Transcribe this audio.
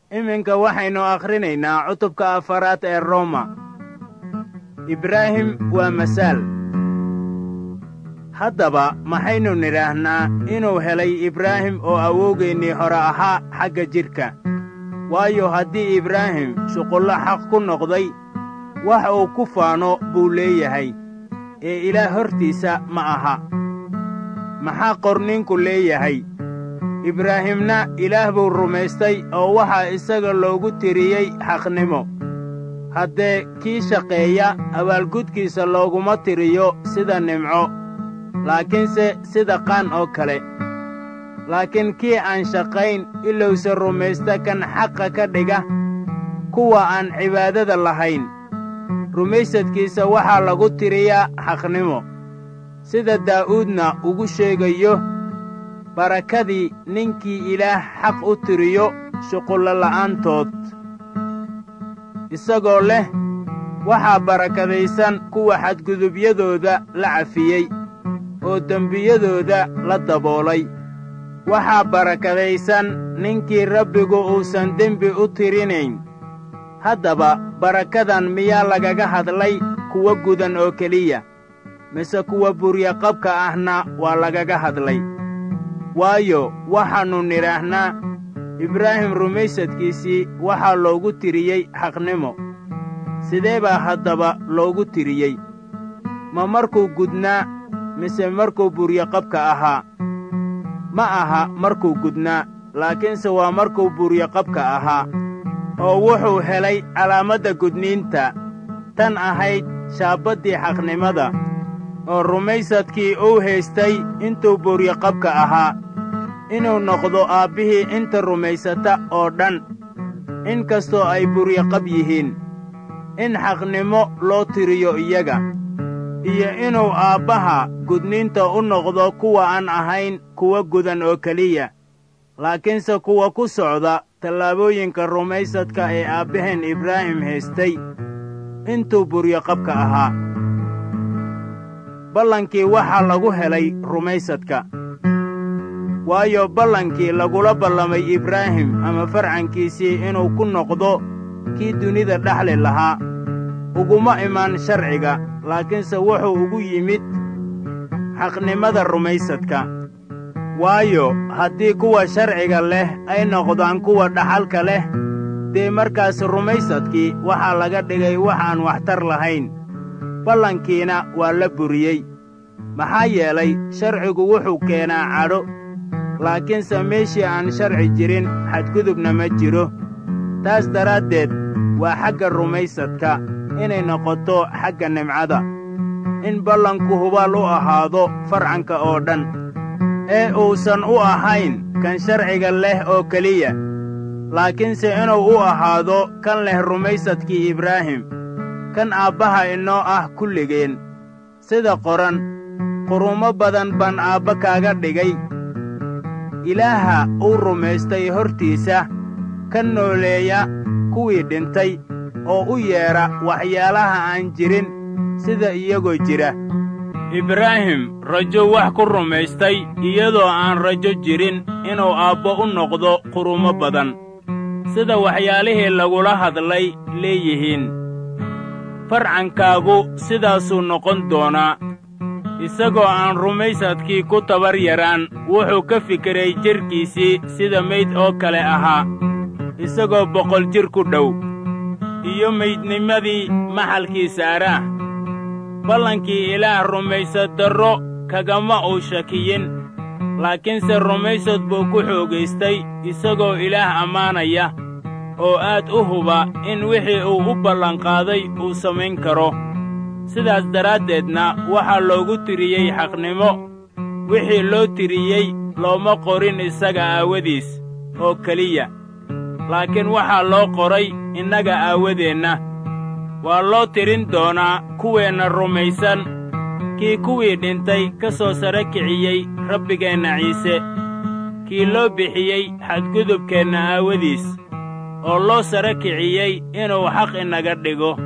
iminka waxaynu akhrinaynaa cutubka afaraad ee roma ibraahim waa masaal haddaba maxaynu nidhaahnaa inuu helay ibraahim oo awowgeennii hore ahaa xagga jidhka waayo haddii ibraahim shuqullo xaq ku noqday wax uu ku faano buu leeyahay ee ilaah hortiisa ma aha maxaa qorninku leeyahay ibraahimna ilaah buu rumaystay oo waxaa isaga loogu tiriyey xaqnimo haddee kii shaqeeya abaalgudkiisa looguma tiriyo sida nimco laakiinse sida qaan oo kale laakiin kii aan shaqayn ilowse rumaysta kan xaqa ka dhiga kuwa aan cibaadada lahayn rumaysadkiisa waxaa lagu tiriyaa xaqnimo sida daa'uudna ugu sheegayo barakadii ninkii ilaah xaq u tiriyo shuqullo la'aantood isagoo leh waxaa barakadaysan kuwa xadgudubyadooda la cafiyey oo dembiyadooda la daboolay waxaa barakadaysan ninkii rabbigu uusan dembi u tirinayn haddaba barakadan miyaa lagaga hadlay kuwa gudan oo keliya mise kuwa buryaqabka ahna waa lagaga hadlay waayo waxaannu nidhaahnaa ibraahim rumaysadkiisii waxaa loogu tiriyey xaqnimo sidee baa haddaba loogu tiriyey ma markuu gudnaa mise markuu buryaqabka ahaa ma aha markuu gudnaa laakiinse waa markuu buryaqabka ahaa oo wuxuu helay calaamadda gudniinta tan ahayd shaabbaddii xaqnimada oo rumaysadkii uu haystay intuu buryaqabka ahaa inuu noqdo aabbihii inta rumaysata oo dhan in kastoo ay buryaqab yihiin in xaqnimo loo tiriyo iyaga iyo inuu aabbaha gudniinta u noqdo kuwa aan ahayn kuwa gudan oo keliya laakiinse kuwa ku socda tallaabooyinka rumaysadka ee aabbaheen ibraahim haystay intuu buryaqabka ahaa ballankii waxaa lagu helay rumaysadka waayo ballankii lagula ballamay ibraahim ama farcankiisii inuu ku noqdo kii dunida dhexli lahaa uguma imaan sharciga laakiinse wuxuu ugu yimid xaqnimada rumaysadka waayo haddii kuwa sharciga leh ay noqdaan kuwa dhaxalka leh dee markaas rumaysadkii waxaa laga dhigay wax aan waxtar lahayn ballankiina waa la buriyey maxaa yeelay sharcigu wuxuu keenaa cadho laakiinse meeshii aan sharci jirin xadgudubna ma jiro taas daraaddeed waa xagga rumaysadka inay noqoto xagga nimcada in ballanku hubaal u ahaado farcanka oo dhan ee uusan u ahayn kan sharciga leh oo keliya laakiinse inuu u ahaado kan leh rumaysadkii ibraahim kan aabbaha inoo ah kulligeen sida qoran qurumo badan baan aabba kaaga dhigay ilaaha uu rumaystay hortiisa ka nooleeya kuwii dhintay oo u yeedha waxyaalaha aan jirin sida iyagoo jira ibraahim rajo wax ku rumaystay iyadoo aan rajo jirin inuu aabbo u noqdo qurumo badan sida waxyaalihii lagula hadlay leeyihiin farcankaagu sidaasuu noqon doonaa isagoo aan rumaysadkii ku tabar yaraan wuxuu ka fikiray jidhkiisii sida mayd oo kale ahaa isagoo boqol jir ku dhow iyo maydnimadii maxalkii saaraah ballankii ilaah rumaysad darro kagama uu shakiyin laakiinse rumaysad buu ku xoogaystay isagoo ilaah ammaanaya oo aad u huba in wixii uu u ballanqaaday uu samayn karo sidaas daraaddeedna waxaa loogu tiriyey xaqnimo wixii loo tiriyey looma qorin isaga aawadiis oo keliya laakiin waxaa loo qoray innaga aawadeenna waa loo tirin doonaa kuweenna rumaysan kii kuwii dhintay ka soo sare kiciyey rabbigeenna ciise kii loo bixiyey xadgudubkeenna aawadiis oo loo sare kiciyey inuu xaq inaga dhigo